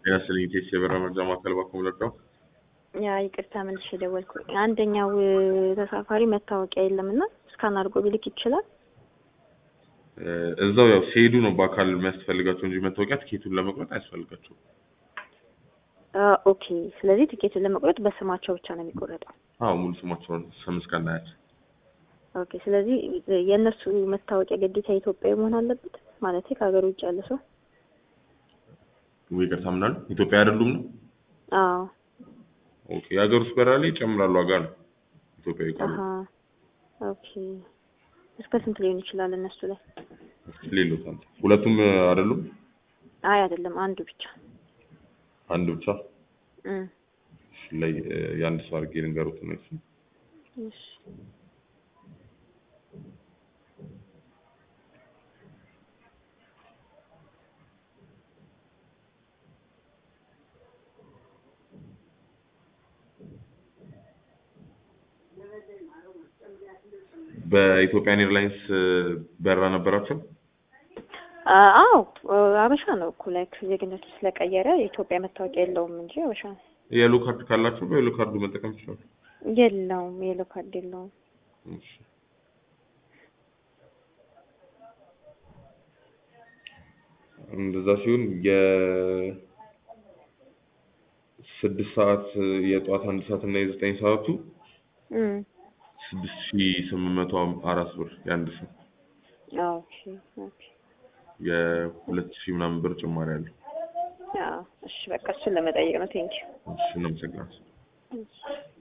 ጤና ይስጥልኝ ኢቴስ የበራ መርጃ ማዕከል ባኮ ለዳው ያ ይቅርታ መልሼ ደወልኩኝ። አንደኛው ተሳፋሪ መታወቂያ የለም እና እስካን አድርጎ ቢልክ ይችላል? እዛው ያው ሲሄዱ ነው በአካል የሚያስፈልጋቸው እንጂ መታወቂያ ትኬቱን ለመቁረጥ አያስፈልጋቸውም። አ፣ ኦኬ። ስለዚህ ትኬቱን ለመቁረጥ በስማቸው ብቻ ነው የሚቆረጠው። አዎ ሙሉ ስማቸውን ስም እስከናያት ኦኬ። ስለዚህ የእነሱ መታወቂያ ግዴታ ኢትዮጵያዊ መሆን አለበት ማለት ከሀገር ውጭ ያለ ሰው? ወይ ይቅርታ ምናሉ ኢትዮጵያ አይደሉም ነው? አዎ። ኦኬ የሀገር ውስጥ በረራ ላይ ይጨምራሉ ዋጋ ነው ኢትዮጵያዊ ካሉ አሀ። ኦኬ። እስከ ስንት ሊሆን ይችላል እነሱ ላይ? ሌሎት አንተ ሁለቱም አይደሉም አይ አይደለም፣ አንዱ ብቻ። አንድ ብቻ እም፣ እሺ፣ ላይ የአንድ ሰው አድርጌ ልንገሩት ነው እሱ እሺ። በኢትዮጵያን ኤርላይንስ በረራ ነበራቸው። አ- አዎ አበሻ ነው እኮ ላይክ ዜግነቱ ስለቀየረ የኢትዮጵያ መታወቂያ የለውም እንጂ አበሻ ነው። የሎ ካርድ ካላቸው በየሎ ካርዱ መጠቀም ይችላሉ። የለውም፣ የሎ ካርድ የለውም። እሺ። እንደዛ ሲሆን የስድስት ሰዓት የጠዋት አንድ ሰዓት እና የዘጠኝ ሰዓቱ እም፣ ስድስት ሺ ስምንት መቶ አራት ብር የአንድ ሰው አዎ። ኦኬ፣ ኦኬ። የሁለት ሺህ ምናምን ብር ጭማሪ አለው። አዎ፣ እሺ። በቃ እሱን ለመጠየቅ ነው። ቴንኪው። እሺ እናመሰግናለን።